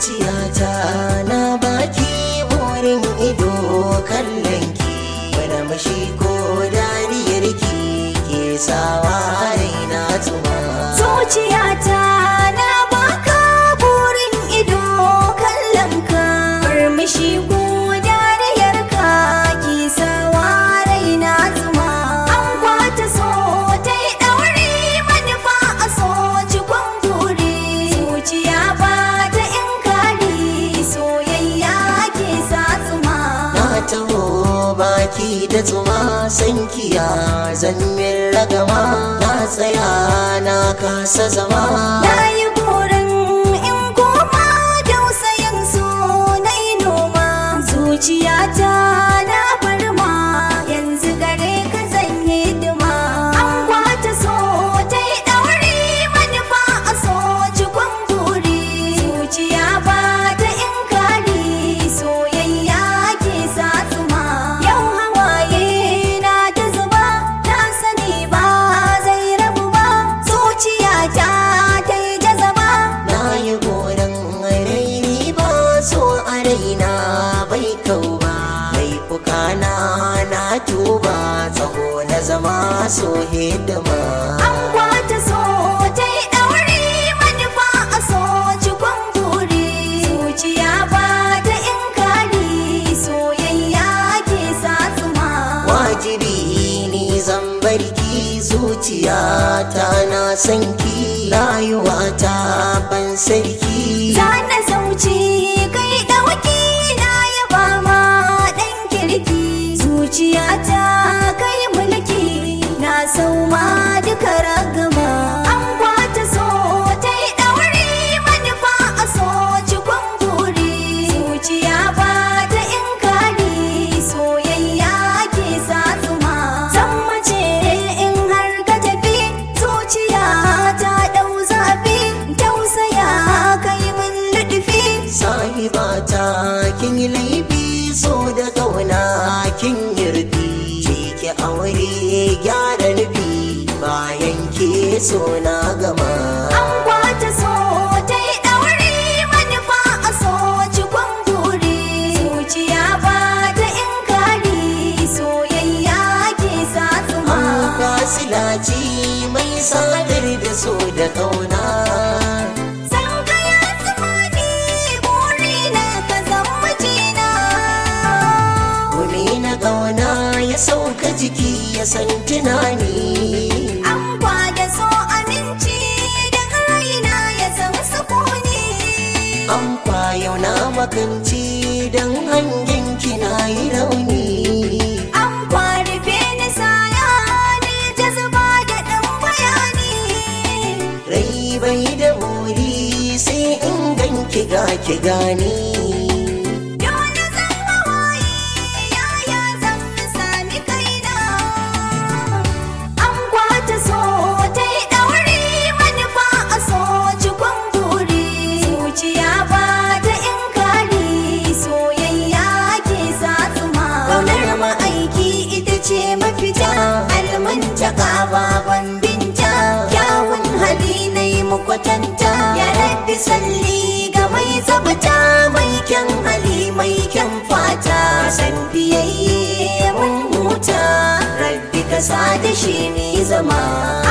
zuciyata na baki burin ido kallon ki wani mashi ko dariyar ki ke sawa raina tuma zuciyata na baka burin ido kallon ka murmushi ko dariyar ka ki sawa raina zuma an kwata so ta yi ɗauri manufa a so cikon guri zuciya ba ta inkari soyayya ke sa zuma na taho baki da tuma sankiya zan min ragama na tsaya na kasa zama Na yi burin in koma dausayin so na yi noma zuciyata na farma yanzu gare ka zan yi hidima an kwata so ta yi ɗauri manufa a so cikon buri zuciya ba ta inkari soyayya ke sa zuma yau hawaye na ta zuba na sani ba zai rabu ba zuciyata ta yi jazaba na yi goron raini ba so a raina bai kau ba laifuka na na tuba tsaho na zama so hidima an kwata so ta yi ɗauri manufa a so cikon buri zuciya ba ta inkari soyayya ke sa zuma wajibi ni zan barki zuciya ta na sanki rayuwa ta ban sarki Zana sauci kai ɗauki na yaba ma ɗan kirki zuciyata kai mulki na sauma duka ragama an kwata so ta yi ɗauri manufa a so cikon buri zuciya ba ta inkari soyayya ke sa zuma zan mace in har ka tafi zuciya ta ɗau zafi tausaya kai min luɗufi sahibata kin yi laifi so da kauna kin yardi ki aure gyara nufi bayan ke so na gama an kwata so ta yi ɗauri manufa a so cikon buri zuciya ba ta inkari soyayya ke sa zuma an fasilaci mai sadar da so da kauna san ka ya zama ni buri na ka zama mijina Kumi na kauna ya sauka jiki ya san tunani an kwada so aminci daga raina ya san sukuni an kwayo na makanci don hangen kina yi rauni An kwarife ni saya ne jazba da ɗan bayani rai bai da buri sai in ganki ga ki gani Dole zan hawaye yaya zan sami kaina An kwata so ta yi ɗauri manufa a so cikon buri Zuciya ba ta inkari soyayya ke sa zuma Ƙaunar ma'aiki ita ce mafita almantaka baban binta Kyawun hali na yi mukwatanta Ya rabbi salli ga mai zabata mai kyan hali mai kyan fata san biyayye mun huta rabbi ka sa da shi ni zama